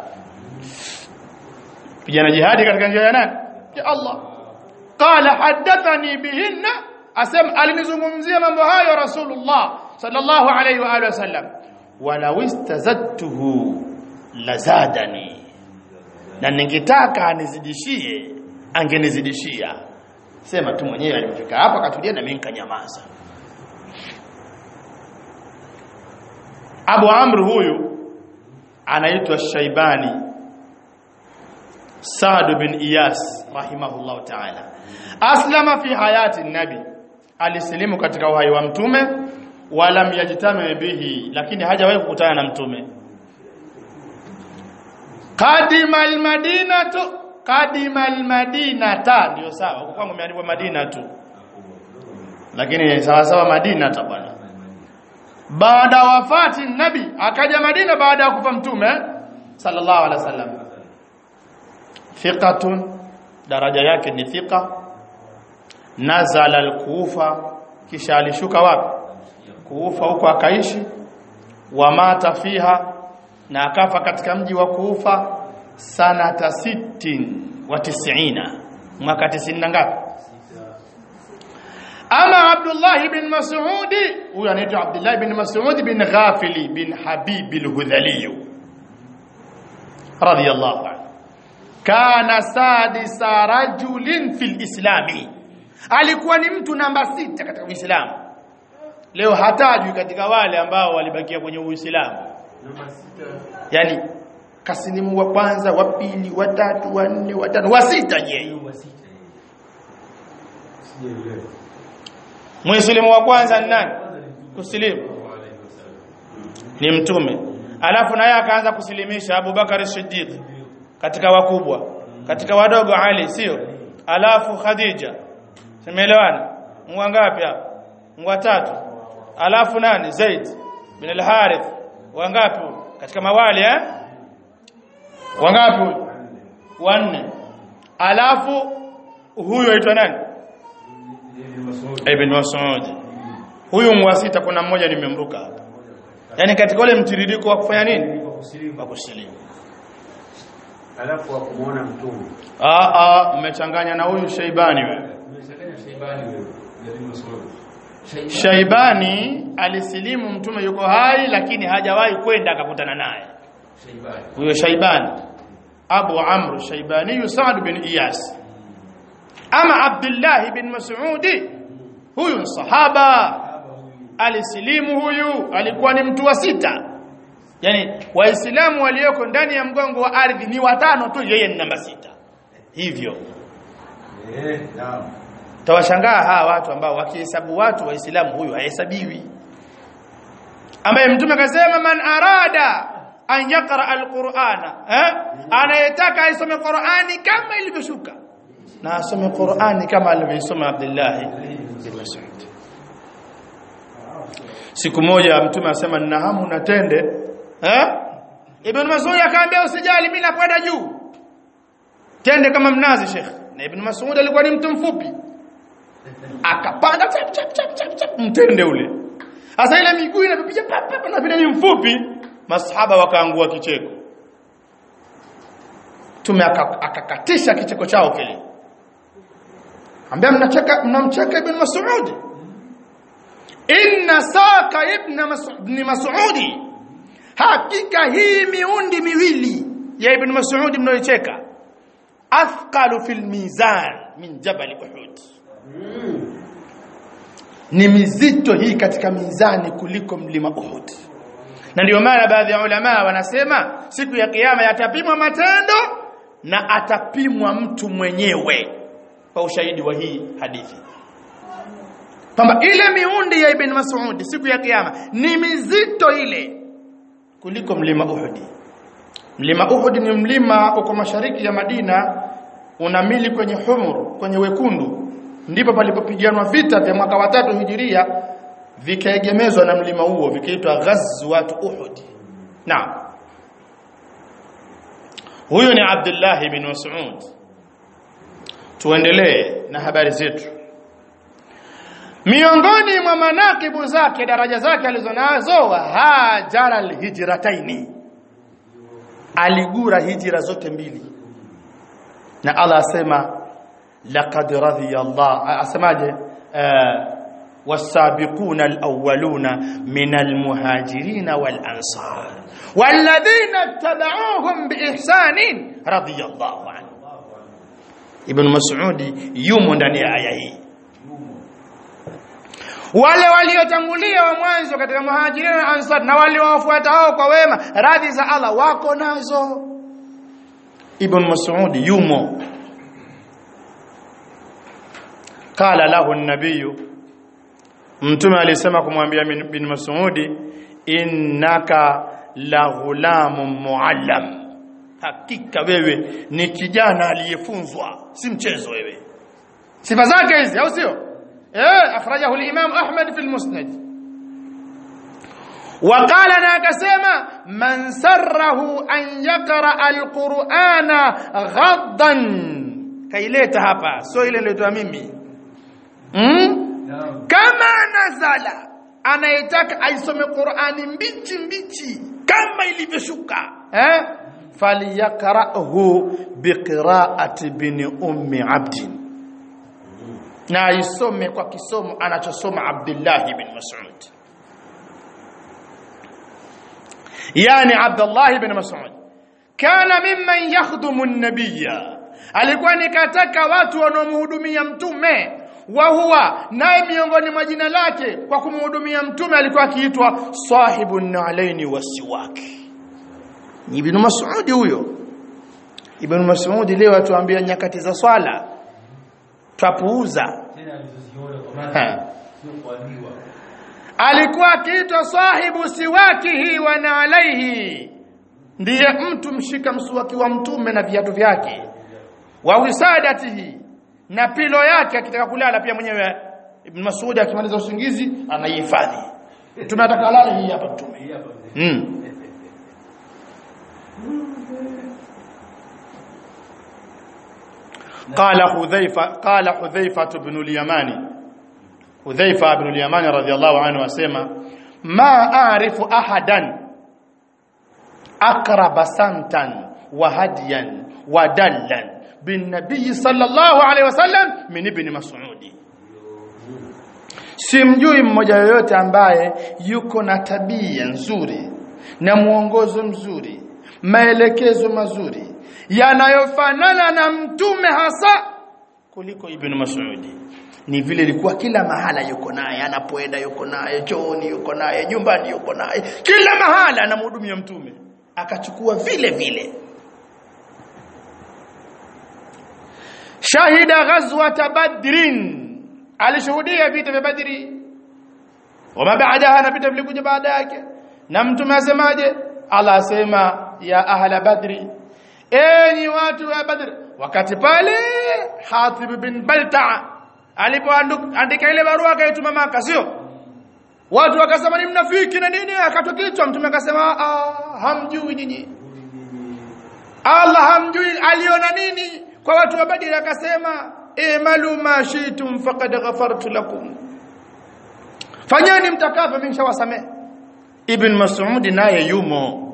A: pigana jihadi katika njia ya nani ya Allah qala hadathani bihinna asema alinizungumzia mambo hayo rasulullah sallallahu alayhi wa alihi wasallam walau istazadtuhu lazadani na ningetaka anizidishie angenizidishia sema tu mwenyewe alifika hapa akatulia na mimi nikanyamaza Abu Amr huyu anaitwa Shaibani Saad bin Iyas rahimahullah ta'ala aslama fi hayati nabi alisilimu katika uhai wa mtume walam yajtami bihi lakini hajawahi kukutana na mtume qadima almadinatu qadima almadinata ndio sawa huko kwangu imeandikwa madina tu lakini sawa sawa madina ta bwana baada wafati nabi akaja Madina baada ya kufa mtume sallallahu alaihi wasallam thiqatun daraja yake ni thiqa nazala al-kufa kisha alishuka wapi kuufa huko akaishi wa mata fiha na akafa katika mji wa kuufa sanata sittin wa tisina mwaka 90 na ngapi ama Abdullah bin Mas'ud huyu anaitwa Abdullah bin Mas'ud bin Ghafili bin Habib al-Hudhali radiyallahu anhu kana sadisa rajulin fil islami alikuwa ni mtu namba sita katika Uislamu leo hatajui katika wale ambao walibakia kwenye Uislamu
B: namba sita
A: yani kasilimu wa kwanza wa pili wa tatu wa nne wa tano wa sita je
B: hiyo wa sita hiyo sijaelewa
A: Muislamu wa kwanza ni nani
B: kwanza ni mtume
A: kusilimu
B: sallallahu alaihi wasallam
A: ni mtume alafu naye akaanza kusilimisha Abu Bakar Siddiq katika wakubwa katika wadogo Ali sio alafu Khadija simeelewana mwa ngapi hapa mwa tatu alafu nani Zaid bin al-Harith wangapi huyu? katika mawali eh wangapi huyu? wanne alafu huyu aitwa nani
B: Ibn Mas'ud
A: Ibn Mas'ud huyu mwasita kuna mmoja nimemruka hapa yani katika ule mtiririko wa kufanya nini
B: kwa kusilimu
A: wa kusilimu
C: alafu wakumuona mtume
A: ah ah mmechanganya na huyu Shaibani wewe
B: umeshakanya Shaibani wewe na Ibn Mas'ud Shaibani
A: Shaibani alisilimu mtume yuko hai lakini hajawahi kwenda akakutana naye
B: Shaibani
A: huyo Shaibani Abu Amr Shaibani Sa'd bin Iyas ama Abdullah bin Mas'ud huyu ni sahaba
B: hapa huyu
A: alisilimu huyu alikuwa ni mtu wa sita yani waislamu walioko ndani ya mgongo wa ardhi ni watano tu yeye ni namba sita hivyo
C: eh naam
A: tawashangaa hawa watu ambao wakihesabu watu waislamu huyu hahesabiwi ambaye mtume akasema man arada an yaqra alqur'ana eh anayetaka aisome qur'ani kama ilivyoshuka na asome qur'ani kama alivyosoma Abdullah bin Mas'ud siku moja mtume asema nina hamu na tende eh ibn Mas'ud akaambia usijali mimi nakwenda juu tende kama mnazi Sheikh na ibn Mas'ud alikuwa ni mtu mfupi akapanda chap chap chap chap chap mtende ule sasa ile miguu inapiga pap pap na vile ni mfupi masahaba wakaangua kicheko tume aka- akakatisha kicheko chao kile ambia mnacheka mnamcheka ibn Mas'ud inna saka ibn Mas'ud ibn Mas'ud hakika hii miundi miwili ya ibn Mas'ud mnayocheka athqalu fil mizan min jabal Uhud ni mizito hii katika mizani kuliko mlima Uhud na ndio maana baadhi ya ulama wanasema siku ya kiyama yatapimwa matendo na atapimwa mtu mwenyewe kwa ushahidi wa hii hadithi kwamba ile miundi ya ibn Mas'ud siku ya kiyama ni mizito ile kuliko mlima Uhud mlima Uhud ni mlima uko mashariki ya Madina unamili kwenye humur kwenye wekundu ndipo palipopiganwa vita vya mwaka wa tatu hijiria vikaegemezwa na mlima huo vikaitwa ghazwat Uhud naam huyo ni Abdullah ibn Mas'ud tuendelee na habari zetu miongoni mwa manakibu zake daraja zake alizonazo hajara alhijrataini aligura hijra zote mbili na Allah asema laqad radiya Allah asemaje والسابقون الأولون من المهاجرين والأنصار والذين اتبعوهم بإحسان رضي الله عنه ابن مسعود يوم ndani ya aya hii wale waliotangulia wa mwanzo katika muhajirin na ansar na waliowafuata hao kwa wema radhi za Allah wako nazo ibn mas'ud yumo qala lahu an-nabiy mtume alisema kumwambia bin mas'ud innaka la ghulamun muallam hakika wewe ni kijana aliyefunzwa si mchezo wewe sifa zake hizi au sio eh akhrajahu al-imam ahmad fi al-musnad وقال na akasema man sarrahu an yaqra al-qur'ana ghaddan kaileta hapa sio ile nilitoa mimi mm? kama nazala anayetaka aisome Qur'ani mbichi mbichi kama ilivyoshuka eh falyakrahu biqira'ati bin ummi abdin na aisome kwa kisomo anachosoma Abdullah ibn Mas'ud yani Abdullah ibn Mas'ud kana mimman yakhdumu an-nabiyya alikuwa nikataka watu wanaomhudumia mtume wa huwa naye miongoni mwa jina lake kwa kumhudumia mtume alikuwa akiitwa sahibu nalaini wasiwaki ni ibn Mas'ud huyo ibn Mas'ud leo atuambia nyakati za swala twapuuza
B: tena alizoziona kwa maana sio kuambiwa
A: alikuwa akiitwa sahibu siwakihi wa nalaihi ndiye mtu mshika msuwaki wa mtume na viatu vyake wa wisadatihi na pilo yake akitaka kulala pia mwenyewe Ibn Mas'ud akimaliza usingizi anaihifadhi mtume ataka alale hii hapa mtume
B: hii hapa mzee
A: mm. قال حذيفة قال حذيفة بن اليماني حذيفة بن اليماني رضي الله عنه وسمى ما أعرف أحدا أقرب سمتا وهديا ودلا بالنبي صلى الله عليه وسلم من ابن مسعود simjui mmoja yoyote ambaye yuko na tabia nzuri na mwongozo mzuri maelekezo mazuri yanayofanana na mtume hasa kuliko ibn Mas'udi ni vile ilikuwa kila mahala yuko naye anapoenda yuko naye chooni yuko naye nyumbani yuko naye kila mahala anamhudumia mtume akachukua vile vile shahida ghazwat badrin alishuhudia vita vya badri wama baadaha na vita vilikuja baada yake na mtume asemaje Allah asema ya ahla badri enyi watu wa badr wakati pale Hatib bin Balta alipoandika ile barua akaituma maka sio watu wakasema ni mnafiki na nini akatwa kichwa mtume akasema ah hamjui nyinyi Allah hamjui aliona nini kwa watu wa Badr akasema imalu ma shitum faqad ghafartu lakum fanyeni mtakavyo mimi nishawasamehe Ibn Mas'ud naye yumo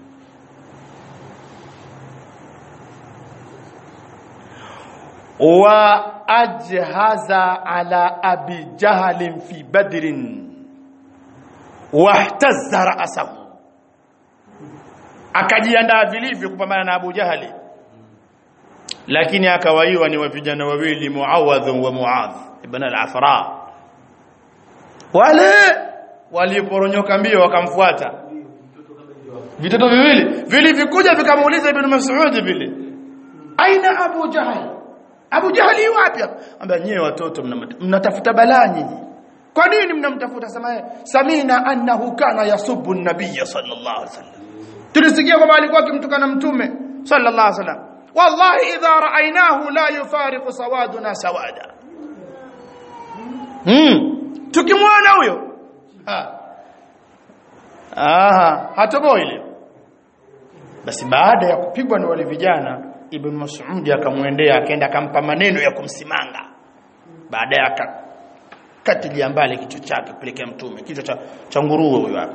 A: wa ajhaza ala abi jahl fi badrin wahtazza ra'sahu akajiandaa vilivyo kupambana na Abu Jahali lakini akawaiwa ni vijana wawili Muawadh wa Muadh ibn al-Afra wale waliporonyoka mbio wakamfuata vitoto viwili vilivyokuja vikamuuliza ibn Mas'ud vile aina Abu Jahal Abu Jahali wapi ambia nyewe watoto mnatafuta balaa nyinyi kwa nini mnamtafuta sema samina annahu kana yasubbu an-nabiy sallallahu alaihi wasallam tulisikia kwamba alikuwa akimtukana mtume sallallahu alaihi wasallam wallahi idha ra'aynahu la yufariqu sawaduna sawada hmm tukimwona huyo ha aha hatoboi ile basi baada ya kupigwa na wale vijana ibn Mas'ud akamwendea akaenda akampa maneno ya kumsimanga baadaye akakatilia mbali kichwa chake kupelekea mtume kichwa cha, cha nguruwe huyo hapa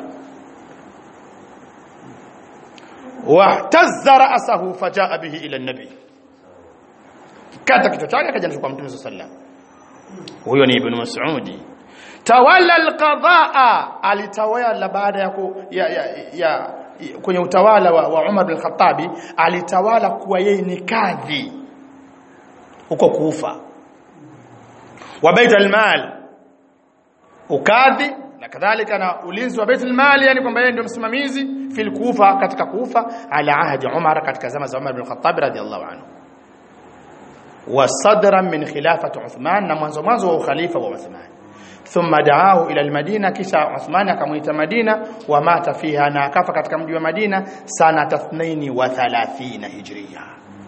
A: wahtazza ra'sahu fajaa bihi ila an-nabi kata kichwa chake akaja kwa mtume sallallahu huyo ni ibn Mas'ud tawalla al-qadaa alitawala baada ya, ku, ya, ya, ya kwenye utawala wa, wa Umar bin Khattabi alitawala kuwa yeye ni kadhi huko Kufa wa bait al-mal ukadhi na kadhalika na ulinzi wa bait al-mal yani kwamba yeye ndio msimamizi fil Kufa katika Kufa ala ahdi Umar katika zama za Umar bin Khattab radhiyallahu anhu wa sadran min khilafati Uthman na mwanzo mwanzo wa ukhalifa wa Uthman thumma daahu ila almadina kisha Uthman akamuita Madina wa mata fiha na akafa katika mji wa Madina sana 32 hijria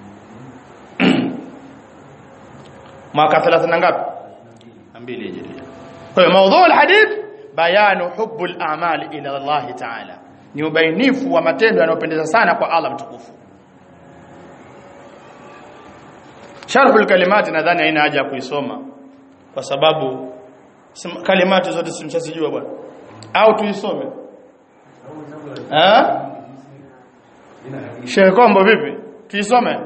A: mwaka 30 ngapi 2 hijria kwa hiyo mada alhadith bayanu hubbu al-a'mal ila Allah ta'ala ni ubainifu wa matendo yanayopendeza sana kwa Allah mtukufu sharhul kalimati nadhani haina haja ya kuisoma kwa sababu kalimati zote simshazijua bwana au tuisome eh Sheikh Kombo vipi tuisome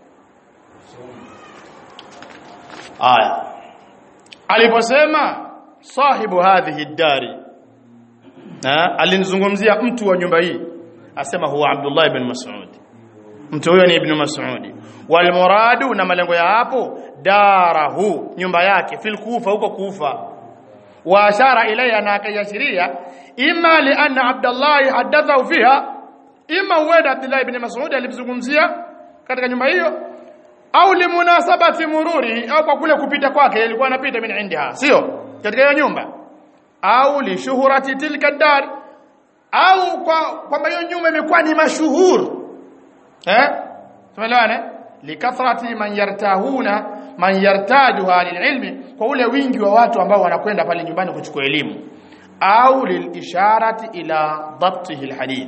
A: aya aliposema sahibu hadhihi dari alinizungumzia mtu wa nyumba hii asema huwa Abdullah ibn Mas'ud mtu huyo ni ibn Mas'ud wal muradu na malengo ya hapo darahu nyumba yake fil kufa huko kufa wa ashara ilayha na akayashiria imma li anna Abdullah hadathahu fiha imma huenda Abdullah ibn Mas'ud alimzungumzia katika nyumba hiyo au limunasabati mururi au kwa kule kupita kwake ilikuwa anapita min indiha sio katika hiyo nyumba au li shuhurati tilka dar au kwa kwamba hiyo nyumba imekuwa ni mashuhur eh tumeelewana likathrati man yartahuna man yartajuha lililmi kwa ule wingi wa watu ambao wanakwenda pale nyumbani kuchukua elimu au lilisharati ila dhabtihi alhadith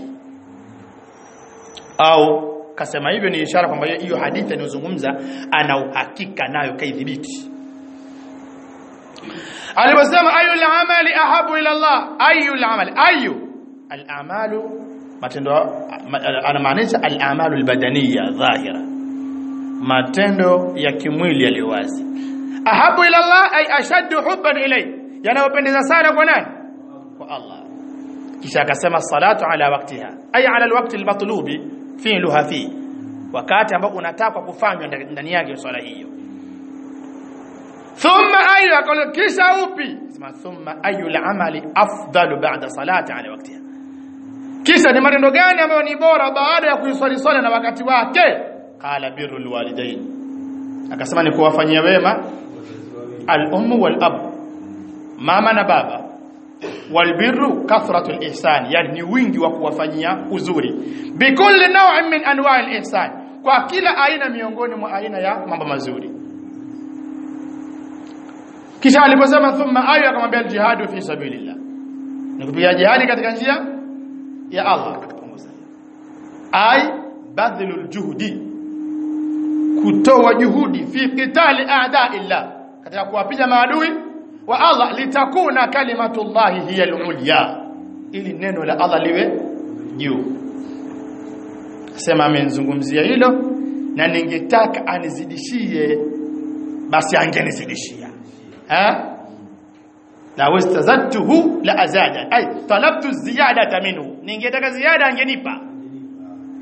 A: au kasema hivyo ni ishara kwamba hiyo hadithi anayozungumza ana uhakika nayo kaidhibiti aliposema ayu al-amali ahabu ila Allah ayu al-amali ayu al-amalu matendo anamaanisha al-amalu al-badaniya dhahira matendo ya kimwili yaliyo wazi ahabu ila Allah ay ashaddu hubban ilay yanayopendeza sana kwa nani kwa Allah kisha akasema salatu ala waqtiha ay ala alwaqti almatlubi fi'luha fi wakati ambao unataka kufanywa ndani yake swala hiyo thumma ayu akala kisha upi sema thumma ayu al'amali afdalu ba'da salati ala waqtiha kisha ni matendo gani ambayo ni bora baada ya kuiswali swala na wakati wake qala birrul walidain akasema ni kuwafanyia wema al-ummu wal-ab mama na baba walbirru kathratu al-ihsan yani ni wingi wa kuwafanyia uzuri bikulli naw'in min anwa'i al-ihsan kwa kila aina miongoni mwa aina ya mambo mazuri kisha aliposema thumma ayu akamwambia al-jihadu fi sabilillah ni kupiga jihadi katika njia ya Allah ay badhlul juhdi kutoa juhudi fi qitali a'da'illah katika kuwapiga maadui wa Allah litakuna kalimatullahi hiya al-ulya ili neno la Allah liwe juu sema amenizungumzia hilo na ningetaka anizidishie basi angenizidishia ha na wastazadtuhu la azada ay talabtu ziyadata minhu ningetaka ziada angenipa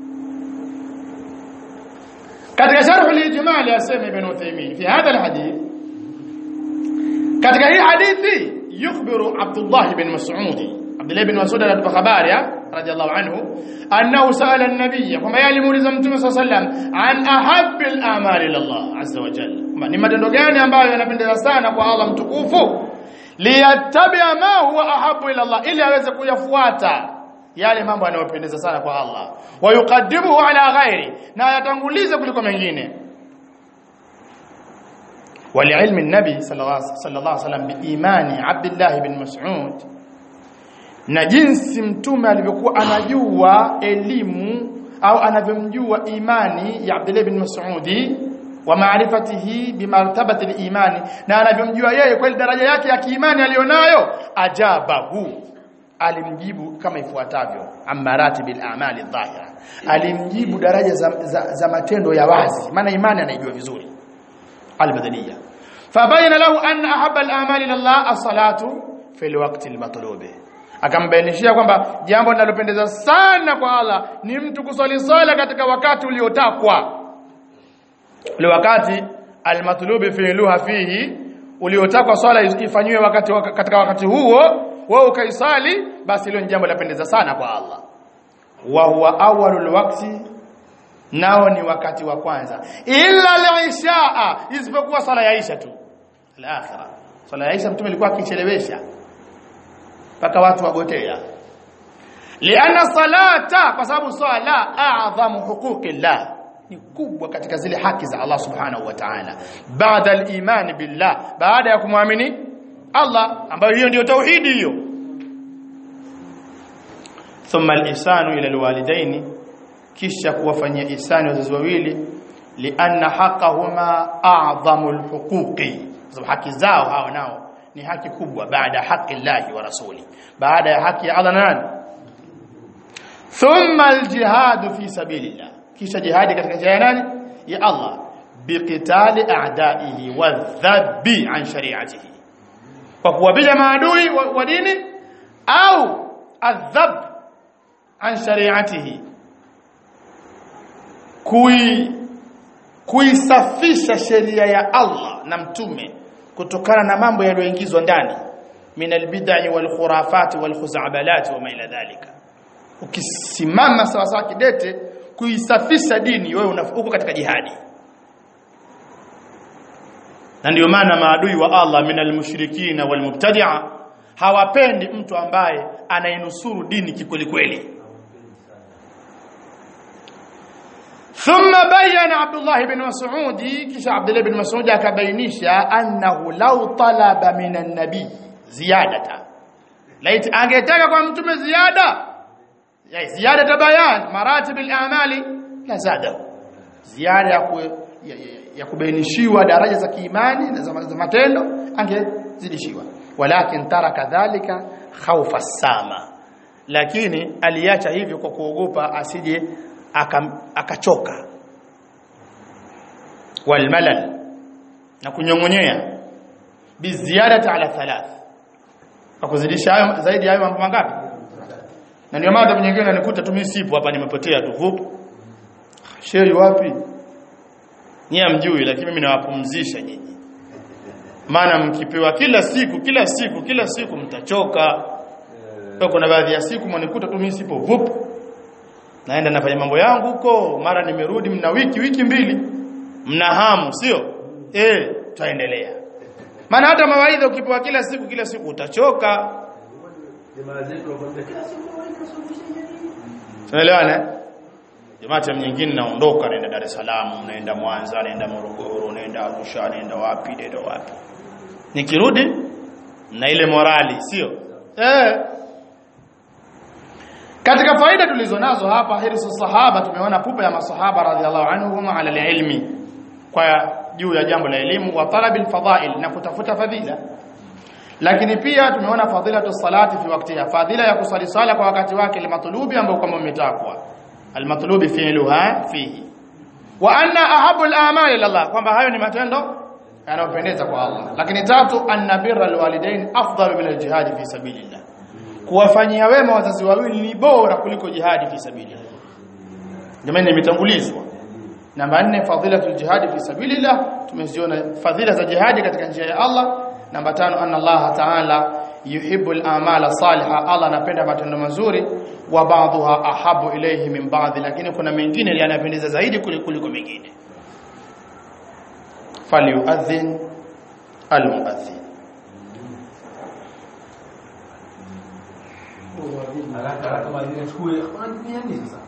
A: katika sharh al-ijmal yasema ibn Uthaymeen fi hadha al-hadith katika hii hadithi yukhbiru Abdullah ibn Mas'ud Abdullah ibn Mas'ud anatupa habari radiyallahu anhu annahu sa'ala an-nabiy kama yalimuuliza mtume sallallahu alayhi wasallam an ahabbil a'mali ila Allah azza wa jalla ni matendo gani ambayo yanapendeza sana kwa Allah mtukufu liyattabi'a ma huwa ahabbu ila Allah ili aweze kuyafuata yale mambo yanayopendeza sana kwa Allah wa yuqaddimuhu ala ghairi na yatangulize kuliko mengine ولعلم النبي صلى الله صلى الله عليه وسلم بإيمان عبد الله بن مسعود na jinsi mtume alivyokuwa anajua elimu au anavyomjua imani ya Abdullah bin Mas'udi wa maarifatihi bimartabati al-imani na anavyomjua yeye kwa daraja yake ya kiimani alionayo ajabahu alimjibu kama ifuatavyo amarati bil a'mali dhahira alimjibu daraja za, za, za matendo ya wazi maana imani anaijua vizuri al-badaniyya fabayana lahu anna ahabba al-a'mali ila Allah as-salatu fi al-waqti al-matlub akambainishia kwamba jambo linalopendeza sana kwa Allah ni mtu kusali sala katika wakati uliotakwa ule wakati al-matlubi fi'luha fihi uliotakwa swala ifanywe wakati katika wakati huo wewe ukaisali basi hilo ni jambo lapendeza sana kwa Allah wa huwa awwalul waqti nao ni wakati wa kwanza illa al-isha isipokuwa sala ya Isha tu al-akhirah sala ya Isha mtume alikuwa akichelewesha mpaka watu wagotea lianna salata kwa sababu swala a'zamu huquqillah ni kubwa katika zile haki za Allah subhanahu wa ta'ala baada al-iman billah baada ya kumwamini Allah ambayo hiyo ndio tauhidi hiyo thumma al-ihsanu ila al-walidaini kisha kuwafanyia ihsani wazazi wawili lianna haqqahuma a'zamu al-huquqi sababu haki zao hao nao ni haki kubwa baada haki Allah wa rasuli baada ya haki ya Allah na nani thumma al-jihad fi sabilillah kisha jihadi katika njia ya nani ya Allah biqitali a'daihi wa dhabbi an shari'atihi kwa kuwapiga maadui wa, wa dini au adhab an shari'atihi kui kuisafisha sheria ya Allah na mtume kutokana na mambo yaliyoingizwa ndani min albid'i wal khurafati wal khuzabalati wa ma ila dhalika ukisimama sawa sawa kidete kuisafisha dini wewe uko katika jihadi na ndio maana maadui wa Allah min almushrikina walmubtadi'a hawapendi mtu ambaye anainusuru dini kikweli kweli thumma bayyana Abdullah ibn Mas'ud kisha Abdullah ibn Mas'ud akabainisha annahu law talaba min an-nabi ziyadata laiti angetaka kwa mtume ziada ya ziyada bayan maratib al-a'mali la zada ziada ya, ku, ya, ya, ya kubainishiwa daraja za kiimani na za, za matendo angezidishiwa walakin taraka dhalika khawfa sama lakini aliacha hivyo kwa kuogopa asije akachoka walmalal na kunyongonyea biziadati ala thalath akuzidisha hayo zaidi hayo mambo mangapi na ndio maana nyingine nanikuta tu mimi sipo hapa nimepotea tu hupo sheri wapi nyie amjui lakini mimi nawapumzisha nyinyi maana mkipewa kila siku kila siku kila siku mtachoka kwa kuna baadhi ya siku mwanikuta tu mimi sipo vup naenda nafanya mambo yangu huko mara nimerudi mna wiki wiki mbili mna hamu sio eh tutaendelea maana hata mawaidha ukipewa kila siku kila siku utachoka
B: jamaa zetu wakwambia kila siku
A: tunaelewana jamaa time nyingine naondoka naenda Dar es Salaam naenda Mwanza naenda Morogoro naenda Arusha naenda wapi naenda wapi nikirudi na ile morali sio eh katika faida tulizonazo hapa hirsu sahaba tumeona pupa ya masahaba radhiallahu anhum ala ilmi kwa juu ya jambo la elimu wa talabil fadhail na kutafuta fadhila lakini pia tumeona fadhilatu salati fi waktiha fadhila ya kusali sala kwa wakati wake limatlubi ambao kama umetakwa almatlubi fi'luha fihi wa anna ahabu al-a'mal ila Allah kwamba hayo ni matendo yanayopendeza kwa Allah lakini tatu anna birra alwalidain afdalu min aljihad fi sabilillah kuwafanyia wema wazazi wawili ni bora kuliko jihadi fi sabilillah jamani imetangulizwa namba 4 fadhilatul jihad fi sabilillah tumeziona fadhila za jihadi katika njia ya Allah namba 5 anna Allah ta'ala yuhibbul amala salihah Allah anapenda matendo mazuri wa ba'dha ahabu ilayhi min ba'd lakini kuna mengine yanapendeza zaidi kuliko kuliko mengine falyu'adhin almu'adhin
B: haraka haraka kama ile chukue anatumia nini sasa